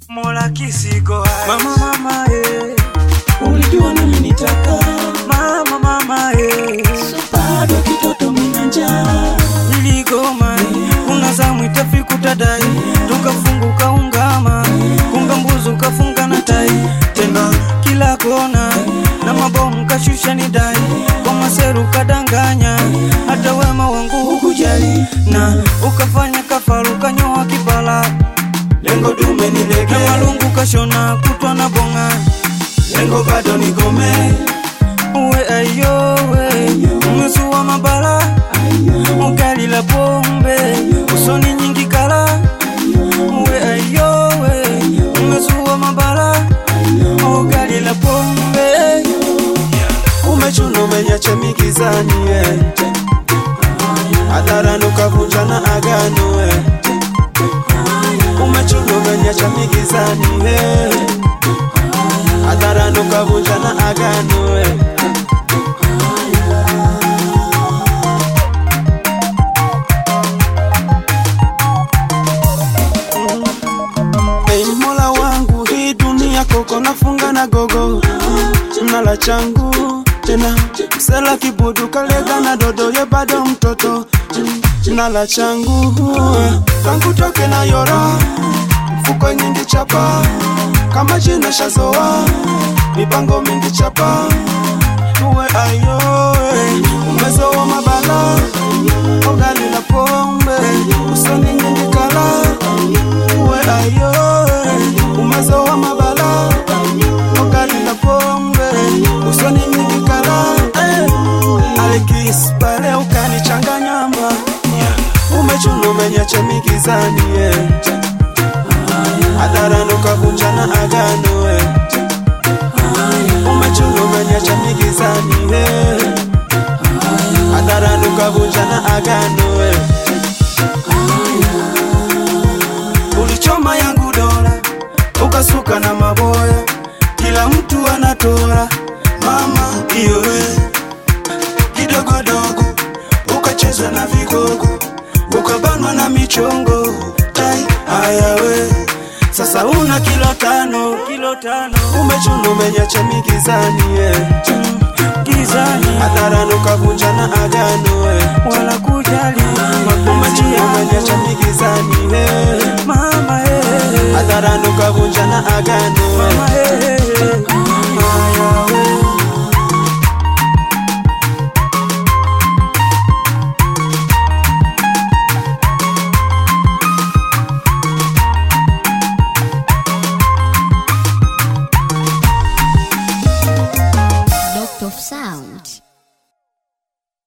Mola kisiko hai. Mama mama eh. Ulijua nami nitaka Mama mama eh. bado kitoto mina njaa Niligoma kuna zamu itafiku tadai tukafunguka ungama kumbe mbuzu kafunga na tai tena kila kona na mabomu kashusha ni dai kwa maseru kadanganya hata wema wangu hukujali na ukafanya kafaru kanyoa kipala lengo dume nilege na malungu kashona kutwa na bonga lengo bado nikome uwe ayowe umezua mabala ugali la pombe usoni nyingi kala uwe ayowe umezua mabala ugali la pombe umechuna umenyacha migizani eh. hadharani ukavunja na agano eh. umechuna umenyacha migizani eh. hadharani ukavunja na agano eh. Hey, mola wangu hii dunia koko nafunga na gogo mnala changu tena msela kibudu kalega na dodo ye bado mtoto mnala changu tangu toke na yora mfuko nyingi chapa kama jina shazoa mipango mingi chapa uwe ayo eh, umezoa mabala ogali la pombe usoni nyingi kala uwe ayo eh, umezoa mabala ogali la pombe usoni nyingi kala eh, alikis pale ukanichanganya mba umechuna umenyacha migizani eh. hadharani ukavunja na agano eh. umechuna umenyacha migizani eh. hadharani ukavunja na agano eh. ulichoma yangu dola ukasuka na maboya kila mtu anatora mama iyowe kidogodogo ukacheza na vigogo ukabanwa na michongo tai ayawe sasa una kilo tano kilo tano umechuna umenyacha migizani eh. gizani hadharani ukavunja na agano eh. wala kujali mapenzi umechuna umenyacha yangu migizani eh. mama eh. hadharani ukavunja na agano eh. mama eh. Aya, we. Doctor of Sound.